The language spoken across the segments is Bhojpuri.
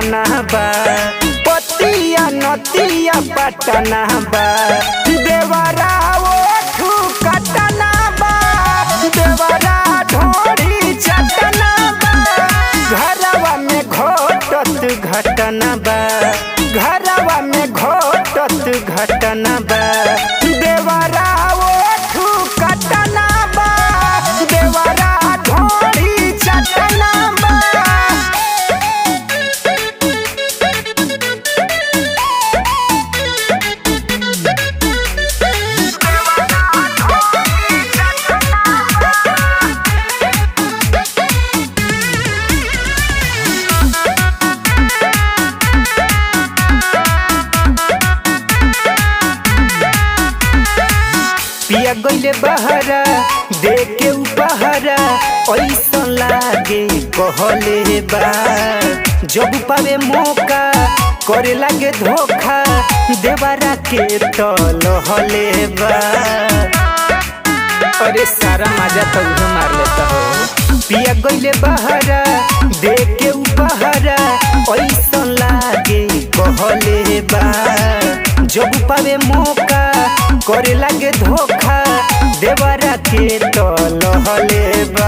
घटना बा पतिया नतिया पटना बा देवरा ओठू कटना बा देवरा ढोरी चटना बा घरवा में घटत घटना बा घरवा में घटत घटना बा देवरा ओठू कटना बा देवरा ढोरी चटना बा पिया गईले बहरा दे के उपहरा ऐसा लागे कहले बा जब पावे मौका करे लागे धोखा देवरा के तलहले बा अरे सारा मजा तो उहे मार लेता हो पिया गईले बहरा दे के उपहरा ऐसा लागे कहले बा जब पावे मौका करे लागे धोखा देवरा के तलहले बा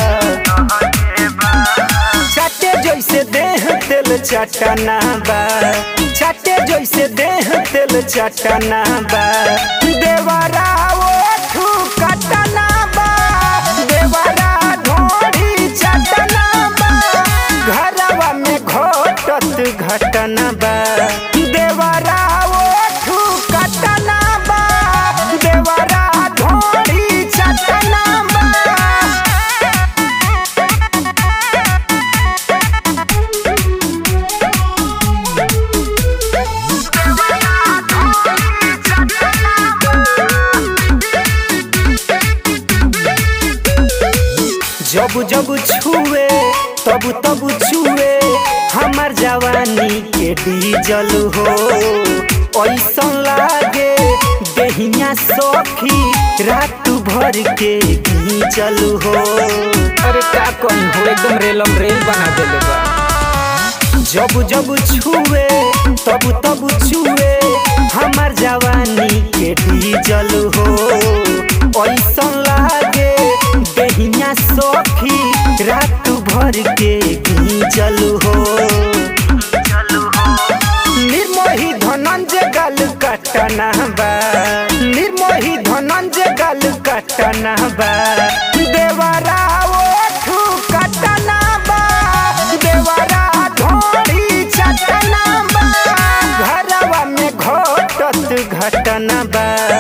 चाटे जैसे देह तेल चटना बा चाटे जैसे देह तेल चटना बा देवरा ओठू कटना बा देवरा ढोरी चटना बा घरवा में घटत घटना बा देवरा ओठू कटना बा देवरा ढोरी चटना बा जब जब छुए तब तब छुए हमार जवानी के डीजल हो ऐसा लागे देहिया सखी रात भर के घींचल हो अरे का कौन हो एकदम रेलम रेल बना देले बा जब जब छुए तब तब छुए हमार जवानी के डीजल हो ऐसा लागे देहिया सखी रात भर के घींचल हो निर्मोही धनंजय गल कटना बा निर्मोही धनंजय गल कटना बा देवरा ओठू कटना बा देवरा ढोरी चटना बा घरवा में घटत घटना बा